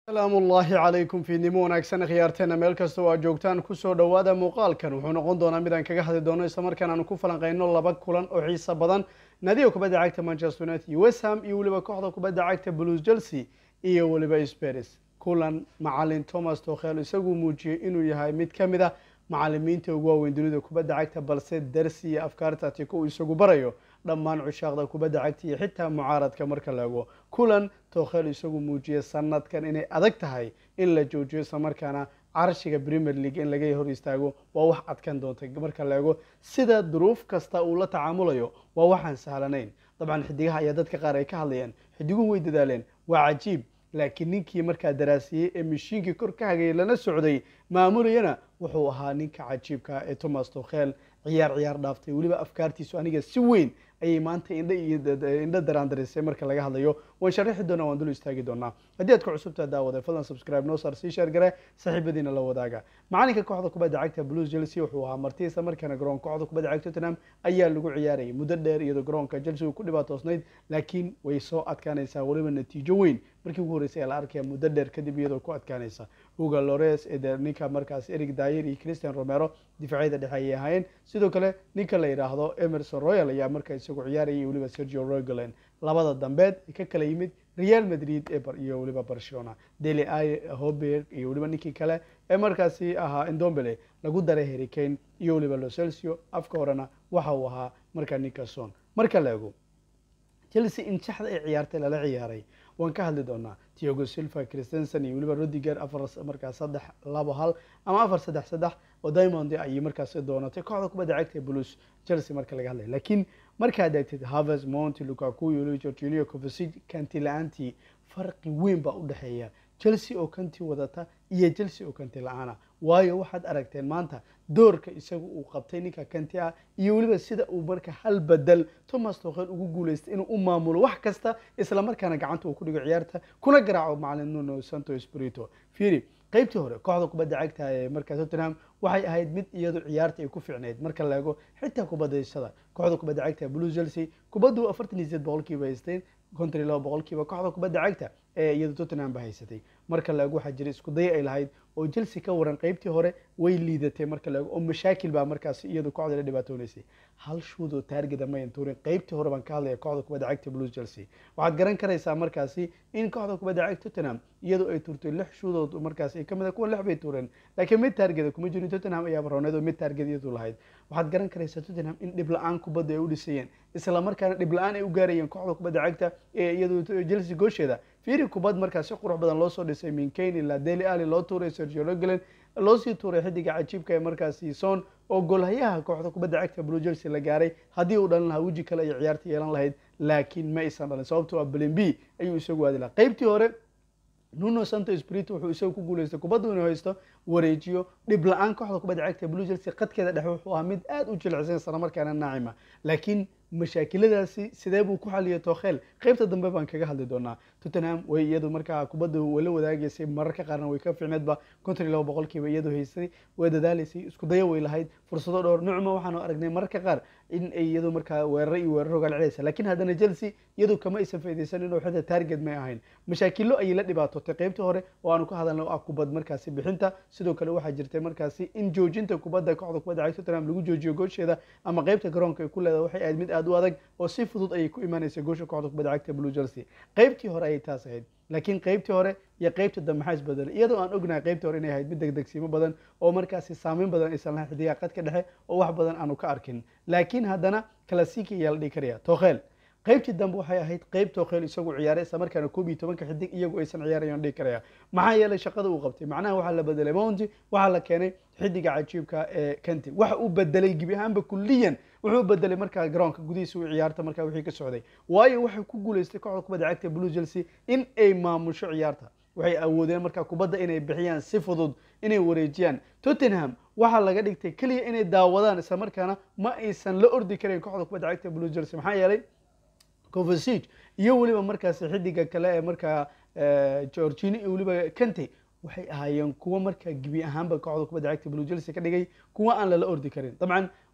asalaamu ullaahi calaykum fiidnimo wanaagsan khiyaarteena meel kasta oo aad joogtaan kusoo dhowaada muuqaalkan wuxuu noqon doonaa mid aan kaga hadli doono islamarkaan aanu ku falanqeyno laba kulan oo xiisa badan naadiga kubadda cagta manchester united iyo west ham iyo weliba kooxda kubadda cagta blues chelsea iyo weliba spers kulan macalin thomas tokhel isagu muujiyey inuu yahay mid ka mid ah macalimiinta ugu waaweyn dunida kubadda cagta balse darsi iyo afkaarta atiko uu isagu barayo dhammaan cushaaqda kubadda cagta iyo xitaa mucaaradka marka la ego kulan tokhel isagu muujiyey sanadkan inay adag tahay in la joojiyo islamarkaana carshiga premier league in laga hor istaago waa wax adkan doonta marka la ego sida duruuf kasta uu la tacaamulayo waa waxaan sahlanayn dabcan xidigaha ayaa dadka qaar ay ka hadlayaan xidiguhu way dadaaleen waa cajiib laakiin ninkii markaa daraasiyey ee mashiinkii kor ka hagayay lana socday maamulayana wuxuu ahaa ninka cajiibka ee thomas tokhel ciyaar ciyaar dhaaftay weliba afkaartiisu aniga si weyn ayay maanta indha iyo indho daraandarisay marka laga hadlayo waan sharaxi doonaa waan dul istaagi doonaa haddii aad ku cusubtaa daawada fadlan subscribe noo saar sii sheer gare saaxiibadiina la wadaaga macalinka kooxda kubadda cagta blues chelsea wuxuu ahaa marti isla markaana garoon kooxda kubadda cagta tottenham ayaa lagu ciyaarayay muddo dheer iyadoo garoonka chelsea uu ku dhibaatoosnayd laakiin way soo adkaanaysaa weliba natiijo weyn markii ugu horreysay ee la arkaya muddo dheer kadib iyadoo ku adkaanaysa huga lores ee ninka markaas eric dayer iyo christian romero difaacyada dhexe ayay ahaayeen sidoo kale ninka la yidhaahdo emerson royal ayaa markaa isagu ciyaarayay weliba sergio rogolen labada dambeed ka kala yimid real madrid iyo weliba barcelona deli hoberg iyo weliba ninkii kale ee markaasi ahaa indombele lagu daray hericane iyo weliba locelcio afka horena waxa uu ahaa markaa nickerson marka la ego chelsea in shaxda ay ciyaartay lala ciyaaray waan ka hadli doonaa tiogo silva christensen iyo weliba rodiger afar markaas saddex labo hal ama afar saddex saddex oo diamond ayay markaasi doonatay kooxda kubadda cagta blues chelsea marka laga hadlaya laakiin markaad eegtid havers monti lukaku iyo weliba jorginio covasic kanti la-aantii farqi weyn baa u dhexeeya chelsea oo kanti wadata iyo chelsea oo kanti la-aana waayo waxaad aragteen maanta doorka isagu uu qabtay ninka kanti ah iyo weliba sida uu marka hal bedel thomas tokhel ugu guuleystay inuu u maamulo wax kasta isla markaana gacanta uu ku dhigo ciyaarta kuna garaaco macalin nuno santo spirito fiiri qaybtii hore kooxda kubadda cagta ee markaa tottenham waxay ahayd mid iyadu ciyaarta ay ku fiicneyd marka la ego xitaa kubadaysada kooxda kubadda cagta blue chelsea kubaddu afartan iyo sideed boqolkiiba haysteen konton iyo laba boqolkiiba kooxda kubadda cagta ee iyadu tottenham ba haysatay marka la ego waxaa jira isku day ay lahayd oo chelsea ka waran qaybtii hore way liidatay marka la ego oo mashaakil baa markaasi iyadu kooxda la dhibaatoonaysay hal shuud oo taargeda mayan tuurin qaybtii hore baan ka hadlaya kooxda kubadda cagta blues chelsea waxaad garan karaysaa markaasi in kooxda kubadda cagta tottenham iyadoo ay tuurtay lix shuudood markaasi kamid a kuwa lix bay tuureen laakiin mid taargeda kuma jirin tottenham ayaa barooneed oo mid taarged iyadu lahayd waxaad garan karaysaa tottenham in dhib la-aan kubadda ay u dhisayeen isla markaana dhib la-aan ay u gaarayeen kooxda kubadda cagta ee iyadu chelsea goosheeda fiiri kubad markaas si qurux badan loo soo dhisay minkane ilaa deli ali loo tuuray sergio roglen loo sii tuuray xidiga cajiibka ee markaasi son oo golhayaha kooxda kubadda cagta blue chelsea la gaaray haddii uu dhalin lahaa weji kale ay ciyaarta yeelan lahayd laakiin ma aysan dhalin sababtoo ah belen b ayuu isagu aadi lahaa qaybtii hore nuno santo spirito wuxuu isagu ku guuleystay kubaddu inuu haysto wareejiyo dhib la-aan kooxda kubadda cagta blue chelsea qadkeeda dhexe wuxuu ahaa mid aada u jilicsan isla markaana naacima laakiin mashaakiladaasi sidee buu ku xaliyay tokhel qaybta dambe baan kaga hadli doonaa tottenham way iyadu markaa kubadda wala wadaagaysay mararka qaarna way ka fiicneedba konton iyo laba boqolkiiba iyadu haysay way dadaalaysay isku daya way lahayd fursado dhowr nucma waxaanu aragnay mararka qaar in ay iyadu markaa weeraro iyo weeraro gaal celaysa laakiin haddana chelsea iyadu kama aysan faydaysan inuu xitaa target may ahayn mashaakilo ayay la dhibaatootay qaybtii hore oo aanu ka hadalna ah kubad markaasi bixinta sidoo kale waxaa jirtay markaasi in joojinta kubadda kooxda kubadda cagta tottenham lagu joojiyo goosheeda ama qaybta garoonka ay ku leedahay waxay ahayd mid aada u adag oo si fudud ayay ku imaanaysa goosha kooxda kubadda cagta blue chelsea qaybtii hore ayay taas ahayd laakiin qaybtii hore iyo qaybta dambe maxaa isbedelay iyadoo aan ognahay qaybtii hore inay ahayd mid degdegsiimo badan oo markaasi saameyn badan aysan lahayn xidigaha qadka dhexe oo wax badan aanu ka arkin laakiin haddana classic ayaa la dhihi karaya tokhel qaybtii dambe waxay ahayd qayb tokhel isagu ciyaaray isla markaana koob iyo tobanka xidig iyagu aysan ciyaarayan dhihi karaya maxaa yeelay shaqada uu qabtay macnaha waxaa la bedelay mounty waxaa la keenay xidiga cajiibka ee kanti waxa uu bedelay gebi ahaanba kulliyan wuxuu bedelay markaa garoonka gudihiisa u ciyaarta markaa wixii ka socday waayo waxay ku guuleystay kooxda kubadda cagta blue chelsea in ay maamusho ciyaarta waxay awoodeen markaa kubadda inay bixiyaan si fudud inay wareejiyaan tottenham waxaa laga dhigtay keliya inay daawadaan isla markaana ma aysan la ordi karayn kooxda kubadda cagta blue chelsea maxaa yeelay covasic iyo weliba markaasi xidiga kale ee markaa georgini iyo weliba kante waxay ahaayeen kuwo markaa gebi ahaanba kooxda kubadda cagta blue chelsea ka dhigay kuwa aan lala ordi karin dabcan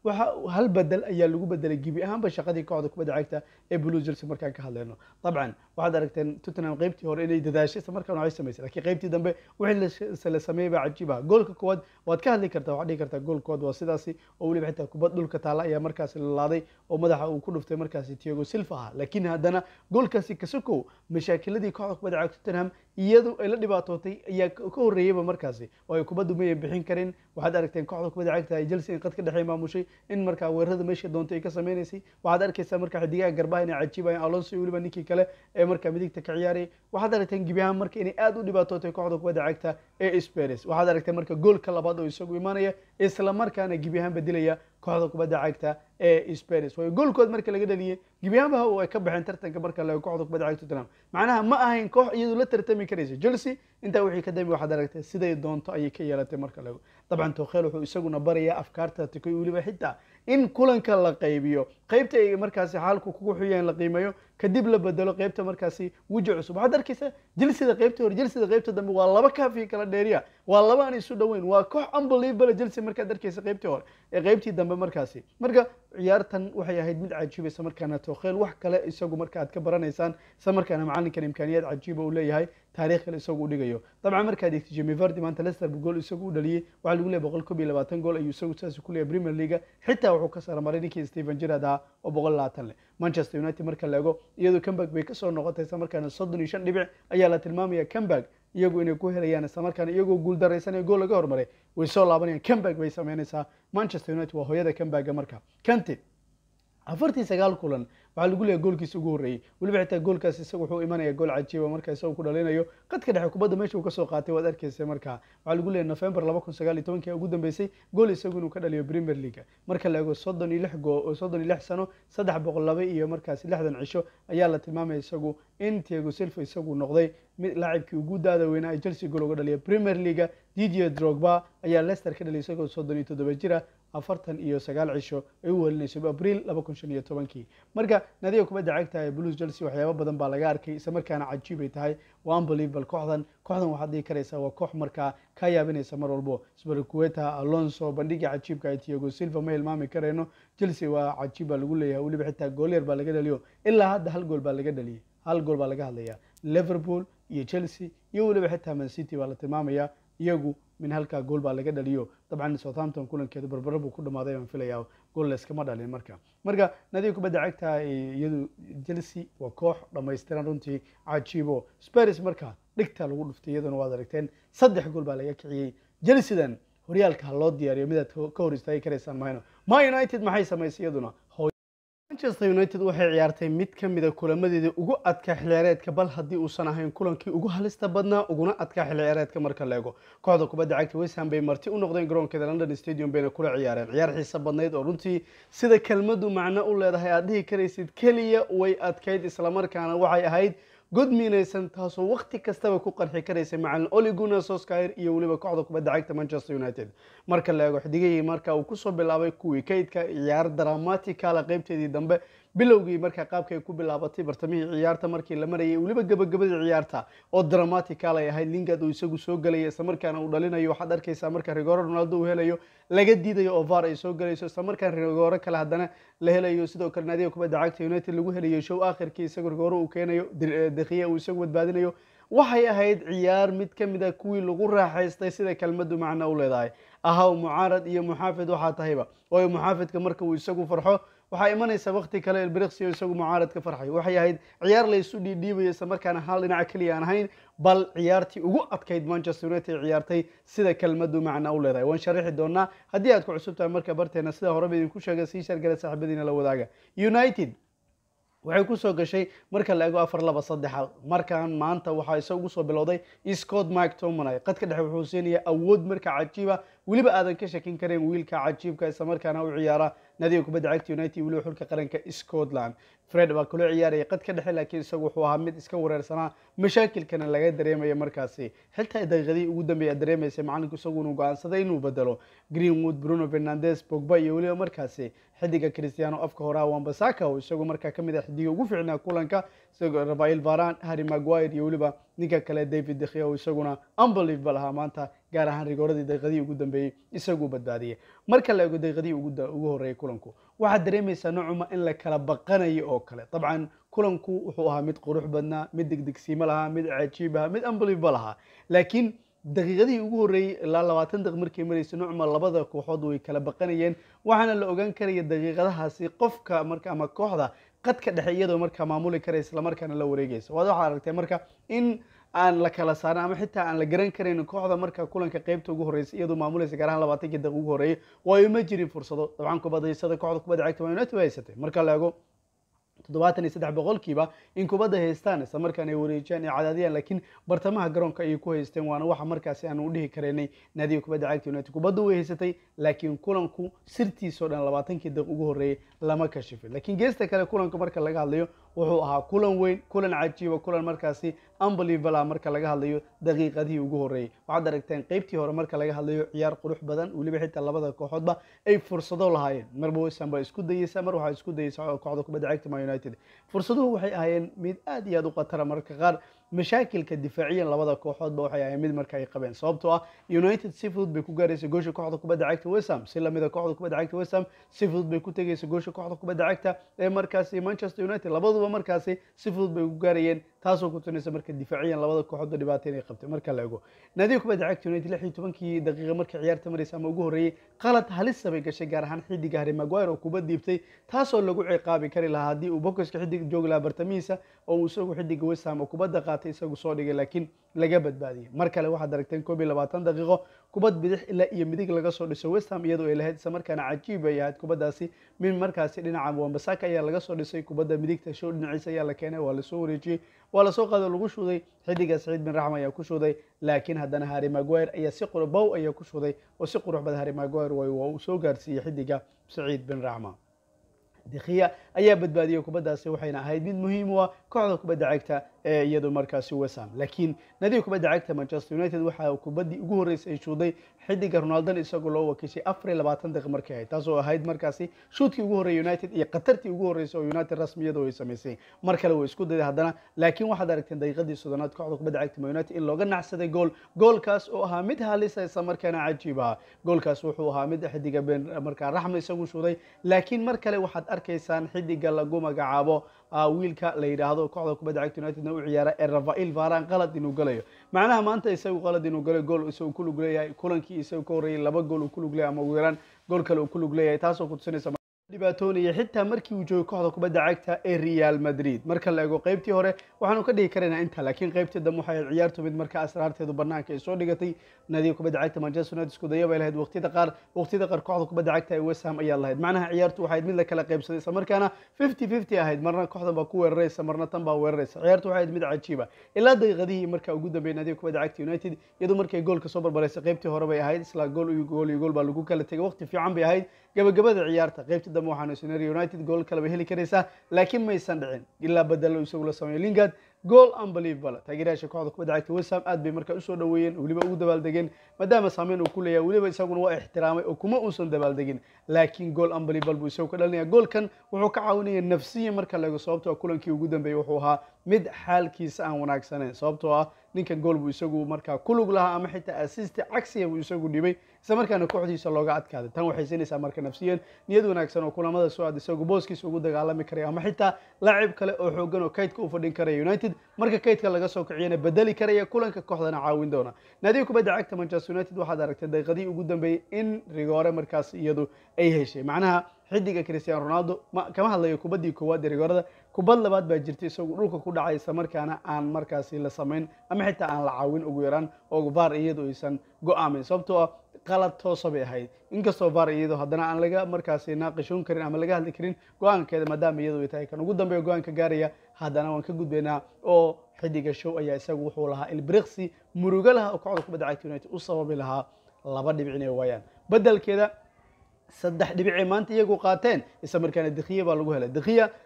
waxa hal bedel ayaa lagu bedelay gebi ahaanba shaqadii kooxda kubadda cagta ee blue chelsea markaan ka hadlayno dabcan waxaad aragteen tottenham qaybtii hore inay dadaashay isla markaan waxay samaysay laakiin qaybtii dambe wixii la sameeyey baa cajiib ah goolka koowaad waad ka hadli kartaa waxaad dhihi kartaa goolkood waa sidaasi oo weliba xitaa kubad dhulka taala ayaa markaasi lalaaday oo madaxa uu ku dhuftay markaasi tiago silva ah laakiin haddana goolkaasi kasokow mashaakiladii kooxda kubadda cagta tottenham iyadu ay la dhibaatootay ayaa ka horreeyeyba markaasi oo ay kubaddu mayay bixin karin waxaad aragteen kooxda kubadda cagta ay chelsea in qad ka dhexey maamushay in markaa weerarada meesha doontay ay ka sameynaysay waxaad arkaysaa markaa xidigaha garbaha inay cajiibayaan alonso iyo weliba ninkii kale ee markaa midigta ka ciyaarayay waxaad aragteen gebi ahaan marka inay aada u dhibaatootay kooxda kubadda cagta ee spers waxaad aragteen marka goolka labaad oo isagu imaanaya isla markaana gebi ahaan bedilaya kooxda kubadda cagta ee spers waayo goolkood marka laga dhaliyey gebi ahaanba ay ka baxeen tartanka marka la kooxda kubadda cagta tottenham macnaha ma ahayn koox iyadu la tartami karaysa chelsea intaa wixii ka dambi waxaad aragtay siday doonto ayay ka yeelatay marka lago dabcan tokhel wuxuu isaguna barayaa afkaarta tikoy weliba xitaa in kulanka la qaybiyo qaybta ay markaasi xaalku kugu xuyeen la qiimeeyo kadib la bedelo qaybta markaasi weji cusub waxaad arkaysaa jelsida qaybta hore jelsida qaybta dambe waa laba kaafi kala dheeriya waa laba aan isu dhoweyn waa koox unbelievable jelse markaad arkaysa qaybtii hore ee qaybtii dambe markaasi marka ciyaartan waxay ahayd mid cajiibaysa markaana tokhel wax kale isagu marka aad ka baranaysaan isla markaana macalinkan imkaaniyaad cajiiba uu leeyahay taariikh kale isagu u dhigayo dabcan markaad eegtay jemi vardi maanta leicester gool isagu u dhaliyey waxaa lagu leeyahay boqol kob iyo labaatan gool ayuu isagu saas ku leeyahay premier league xitaa wuxuu ka saramaray ninkii stephen gerrard ahaa oo boqol labaatan leh manchester united marka la ego iyadoo comeback bay kasoo noqotay isla markaana soddon iyo shan dhibic ayaa la tilmaamaya comeback iyagu inay ku helayaan isla markaana iyagoo guul daraysanaya gool laga hormaray way soo laabanayaan comeback bay sameynaysaa manchester united waa hooyada comebacka marka kante afartii sagaal kulan waxaa lagu leeyahay goolkiisa ugu horreeyey weliba xitaa goolkaas isaga wuxuu imanaya gool cajiiba marka isagu ku dhalinayo qadka dhexe kubadda meesha uu kasoo qaatay waad arkaysa markaa waxaa lagu leeyahay november laba kun sagaal iyo tobankii ugu dambeysay gool isagu inuu ka dhaliyo premier league marka la ego soddon iyo lix goo soddon iyo lix sano saddex boqol laba iyo markaasi lixdan cisho ayaa la tilmaamaya isagu in tiago silva isagu noqday mid laacibkii ugu daada weynaa ee chelsea gool uga dhaliya premier league didier drogba ayaa leicester ka dhaliyay isagoo soddon iyo toddoba jira afartan iyo sagaal cisho ay u welinayso abriil laba kun shan iyo tobankii marka nadiga kubadda cagta ee blues chelsea waxyaaba badan baa laga arkay isla markaana cajiib ay tahay waa unbelievable kooxdan kooxdan waxaad dhihi karaysaa waa koox markaa ka yaabinaysa mar walbo sbarkueta alonso bandhiga cajiibka ee tiago silva ma hilmaami karayno chelsea waa cajiib baa lagu leeyahay weliba xitaa goolyar baa laga dhaliyo ilaa hadda hal gool baa laga dhaliyay hal gool baa laga hadlaya liverpool iyo chelsea iyo weliba xitaa man city baa la tilmaamaya iyagu min halkaa gool baa laga dhaliyo dabcan southampton kulankeeda barbaro buu ku dhamaaday baan filayaa gool layskama dhalin marka marka nadiga kubadda cagta iyadu chelsea waa koox dhammaystiran runtii cajiibo spars marka dhigta lagu dhuftay iyaduna waad aragteen saddex gool baa laga kiciyey chelseadan horyaalka ha loo diyaariyo midaad ka hor istaagi karaysaan mahayno ma united maxay samaysay iyaduna manchester united waxay ciyaartay mid ka mida kulamadeedii ugu adkaa xilciyaareedka bal haddii uusan ahayn kulankii ugu halista badnaa uguna adkaa xilciyaareedka marka la ego kooxda kubadda cagta westham bay marti u noqdeen garoonkeeda london stadium bayna kula ciyaareen ciyaar xiisa badnayd oo runtii sida kelmadu macno u leedahay aad dhihi karaysid keliya way adkayd islamarkaana waxay ahayd god miinaysan taasoo wakti kastaba ku qarxi karaysay macalin oli gunnar solskjaer iyo weliba kooxda kubadda cagta manchester united marka la eego xidigihii marka uu kusoo bilaabay kuwii kaydka ciyaar dramaticala qaybteedii dambe bilowgii markaa qaabka ay ku bilaabatay bartamihii ciyaarta markii la marayay weliba gabagabadii ciyaarta oo dramatical ay ahayd lingard uu isagu soo gelaya islamarkaana uu dhalinayo waxaad arkaysaa marka rigoro ronaldo uu helayo laga diidayo oo var ay soo gelayso islamarkaan rigoro kale haddana la helayo sidoo kale naadiga kubadda cagta united lagu helayo show akhirkii isagu rigoro uu keenayo dekiya uu isagu badbaadinayo waxay ahayd ciyaar mid ka mid a kuwii lagu raaxaystay sida kelmadu macno u leedahay ahaw mucaarad iyo muxaafid waxaa tahayba waayo muxaafidka marka uu isagu farxo waxaa imanaysa wakti kale elbriqsi oo isagu mucaarad ka farxay waxay ahayd ciyaar laysu dhiidhiibayo isla markaana hal dhinac keliya aan ahayn bal ciyaartii ugu adkayd manchester united ciyaartay sida kelmadu macna u leedahay waan sharaxi doonaa haddii aad ku cusub tahay marka barteena sida horeba idinku sheegay sii shargala saaxiibadiina la wadaaga united waxay kusoo gashay marka la ego afar laba saddexa markan maanta waxaa isagu soo bilowday scott mike tomanay qadka dhexe wuxuu siinaya awood marka cajiiba weliba aadan ka shakin karayn wiilka cajiibka isla markaana u ciyaara nadiga kubadda cagta united weliba xulka qaranka scotland fred baa kula ciyaaraya qadka dhexe laakiin isagu wuxuu ahaa mid iska wareersanaa mashaakilkana laga dareemaya markaasi xitaa daqiiqadii ugu dambeeya dareemaysa macalinku isaguna go'aansaday inuu bedelo greenwood bruno fernandes bogba iyo weliba markaasi xidiga cristiano afka horaa wambasaka oo isagu markaa kamid ah xidiga ugu fiicnaa kulanka isagoo rafael varan harry maguire iyo weliba ninka kale david dekhiya oo isaguna unbelievable ahaa maanta gaar ahaan rigooradii daqiiqadii ugu dambeeyey isaguu badbaadiyey marka la ego daqiiqadii ugu horreeyey kulanku waxaad dareemaysaa nocuma in la kala baqanayo oo kale dabcan kulanku wuxuu ahaa mid qurux badnaa mid degdegsiimo lahaa mid cajiib ahaa mid unbelievable ahaa laakiin daqiiqadihii ugu horreeyey ilaa labaatan daqiiq markay maraysa nucma labada kooxood way kala baqanayeen waxaana la ogaan karaya daqiiqadahaasi qofka marka ama kooxda qadka dhexe iyadoo markaa maamuli karaysa islamarkaana la wareegaysa waad waxaad aragtay marka in aan la kala saarin ama xitaa aan la garan karayn kooxda marka kulanka qeybta ugu horreysa iyadoo maamulaysa gaar ahaan labaatankii daqiiq ugu horreeyay waayo ma jirin fursado dabcan kubadaysada kooxda kubadda cagta Man United way haysatay marka la eego toddobaatan iyo saddex boqolkiiba in kubadda haystaan isla markaan ay wareejiyaan ay cadaadiyaan laakiin bartamaha garoonka ayay ku haysteen waana waxa markaasi aan u dhihi karaynay naadiga kubadda cagta united kubadda way haysatay laakiin kulanku sirtiisoo dhan labaatankii daqiiq ugu horreeyay lama kashifin laakiin geesta kale kulanka marka laga hadlayo wuxuu ahaa kulan weyn kulan cajiiba kulan markaasi unbelievable ah marka laga hadlayo daqiiqadihii ugu horreeyey waxaad aragteen qeybtii hore marka laga hadlayo ciyaar qurux badan weliba xitaa labada kooxoodba ay fursado lahaayeen marba wesam baa isku dayeysa mar waxaa isku dayeysa kooxda kubadda cagta man united fursaduhu waxay ahaayeen mid aad iyo aad u khatara marka qaar mashaakilka difaaciyan labada kooxoodba waxay ahayn mid marka ay qabeen sababtoo ah united si fudud bay ku gaaraysa goosha kooxda kubadda cagta wesam si lamida kooxda kubadda cagta wesam si fudud bay ku tegaysa goosha kooxda kubadda cagta ee markaasi manchester united labaduba markaasi si fudud bay ku gaarayeen taasoo ku tunaysa marka difaaciyan labada kooxoodba dhibaato inay qabtay marka la ego naadiga kubadda cagta united lix iyo tobankii daqiiqa markay ciyaarta maraysa ama ugu horreeyey qalad halisa bay gashay gaar ahaan xidiga harry maguire oo kuba diibtay taasoo lagu ciqaabi kari lahaa haddii uu bokoska xidig joogi lahaa bartamihiisa oo uu isagu xidiga westham oo kubadda qaatay isagu soo dhigay laakiin laga badbaadiyey mar kale waxaad aragteen koob iyo labaatan daqiiqo kubad bidix ilaa iyo midig laga soo dhiso westham iyadoo ay lahayd isla markaana cajiib ay ahayd kubaddaasi min markaasi dhinaca wambasaka ayaa laga soo dhisay kubadda midigta show dhinaciisa ayaa la keenay waa lasoo wareejiyey waa lasoo qaado lagu shuuday xidiga saciid bin raxm ayaa ku shuuday laakiin haddana harry maguire ayaa si qur bow ayaa ku shuuday oo si qurux badan harry maguire way waa uu soo gaarsiiyey xidiga saciid bin raxma dikhiya ayaa badbaadiyey kubaddaasi waxayna ahayd mid muhiim u ah kooxda kubadda cagta ee iyadu markaasi wesam laakiin nadiga kubadda cagta manchester united waxaa kubaddii ugu horreysay ay shuuday xidiga ronaldon isagoo loo wakiishay afar iyo labaatan daqiiq markay ahayd taasoo ahayd markaasi shuutkii ugu horreeyay united iyo khatartii ugu horreysay oo united rasmiyadu ay samaysay mar kale way isku dayday haddana laakiin waxaad aragteen daqiiqadii soddonaad kooxda kubadda cagta man united in looga nacsaday gool goolkaas oo ahaa mid halisa isla markaana cajiib ahaa goolkaas wuxuu ahaa mid xidiga ben markaa raxma isagu shuuday laakiin mar kale waxaad arkaysaan xidiga lagu magacaabo wiilka la yidhaahdo kooxda kubadda cagta unitedna u ciyaara ee rafael varan qalad inuu galayo macnaha maanta isagu qalad inuu galayo gool isagu ku lug leeyahay kulankii isagu ka horreeyay laba gool uu ku lug leeyahay ama ugu yaraan gool kale uu ku lug leeyahay taasoo kutusinaysa dhibaatoonaya xitaa markii uu joogay kooxda kubadda cagta ee real madrid marka la eego qeybtii hore waxaanu ka dhigi karaynaa inta laakiin qeybtii dambe waxay ahayd ciyaartu mid marka asraarteedu banaanka ay soo dhigatay nadiga kubadda cagta manchester united isku daya bay lahayd waqtiyada qaar waqtiyada qaar kooxda kubadda cagta ee west ham ayaa lahayd macnaha ciyaartu waxay ahayd mid la kala qaybsaday isla markaana fifty fifty ahayd marna kooxdan baa ku weeraraysa marna tan baa weeraraysa ciyaartu waxay ahayd mid cajiiba ilaa daqiiqadihii marka ugu dambeeyay nadiga kubadda cagta united iyadoo markay goolka soo barbaraysay qeybtii hore bay ahayd isla gool iyo gool iyo gool baa lagu kala tegay waqti fiican bay ahayd gabagabada ciyaarta qeybtii dambe waxaanu isnari united gool kale bay heli karaysaa laakiin maysan dhicin ilaa badalo isagu la sameeyo lingard goal unbelievable taageerayaasha kooxda kubadda cagta westham aad bay markaa usoo dhaweeyeen weliba ugu dabaaldegeen maadaama saameyn uu ku leeyahay weliba isaguna waa ixtiraamay oo kuma uusan dabaaldegin laakiin goal unbelievable buu isagu ka dhalinaya goolkan wuxuu ka caawinaya nafsiya marka la eego sababtoo kulankii ugu dambeeyey wuxuu ahaa mid xaalkiisa aan wanaagsaneyn sababtoo ah ninkan gool buu isagu markaa ku lug lahaa ama xitaa assist cagsiya buu isagu dhibay isla markaana kooxdiisa looga adkaaday tan waxay siinaysaa marka nafsiyan niyad wanaagsan oo kulamada soo aad isagu booskiisa ugu dagaalami karaya ama xitaa laacib kale oo xoogan oo kaydka u fadhin karaya united marka kaydka laga soo kiciyana bedeli karaya kulanka kooxdana caawin doona naadiga kubadda cagta manchester united waxaad aragtay daqiiqadii ugu dambeeyey in rigoore markaas iyadu ay heshay macnaha xidiga cristiano ronaldo ma kama hadlayo kubaddii koowaad ee rigoorada kubad labaad baa jirta isagu dhulka ku dhacaysa markaana aan markaasi la samayn ama xitaa aan la caawin ugu yaraan oo var iyadu aysan go-aamin sababtoo ah qalad toosa bay ahayd inkastoo var iyado haddana aan laga markaasi naaqishoon karin ama laga hadli karin go-aankeeda maadaama iyadu ay tahay kan ugu dambeeya go-aanka gaaraya haddana waan ka gudbaynaa oo xidiga show ayaa isagu wuxuu lahaa ilbriqsi murugo laha oo kooxda kubadda cagta united u sababi lahaa laba dhibic inay waayaan bedelkeeda saddex dhibicay maanta iyagu qaateen isla markaana dekhiya baa lagu helay dekhiya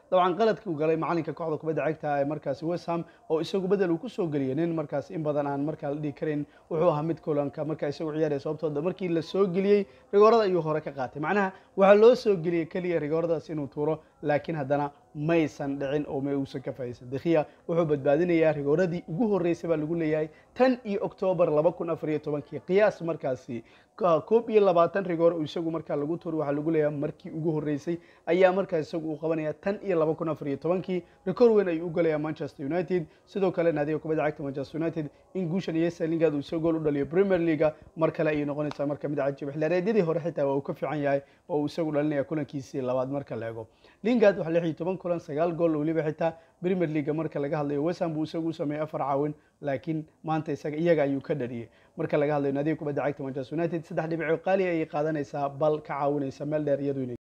dabcan qaladkii uu galay macalinka kooxda kubadda cagta ee markaasi west ham oo isagu bedel uu kusoo geliyay nin markaas in badan aan markaa la dhihi karayn wuxuu ahaa mid kulanka markaa isagu ciyaaraya sababtooda markii la soo geliyey rigoorada ayuu hore ka qaatay macnaha waxaa loo soo geliyey keliya rigooradaas inuu tuuro laakiin haddana maysan dhicin oo ma uusan ka faa'iidaysan dekhiya wuxuu badbaadinayaa rigooradii ugu horreysay baa lagu leeyahay tan iyo oktoobar laba kun afar iyo tobankii qiyaas markaasi koob iyo labaatan rigoor uu isagu markaa lagu tuuri waxaa lagu leeyahay markii ugu horreysay ayaa markaas isagu uu qabanaya tan iyo laba kun afar iyo tobankii rikoor weyn ayuu u galayaa manchester united sidoo kale naadiga kubadda cagta manchester united in guushan iyo salingad uu isagoo gool u dhaliyo premier leaga mar kale ayay noqonaysaa marka mid cajiib xilaareedyadii hore xitaa waa uu ka fiican yahay oo uu isagu dhalinaya kulankiisii labaad marka la eego lingard waxaa lix iyo toban kulan sagaal gool weliba xitaa premier leaga marka laga hadlayo wesham buu isagu u sameeyey afar caawin laakiin maanta isaga iyaga ayuu ka dhaliyey marka laga hadlayo naadiga kubadda cagta manchester united saddex dhibco qaali ayay qaadanaysaa bal ka caawinaysa meel dheer iyadu inay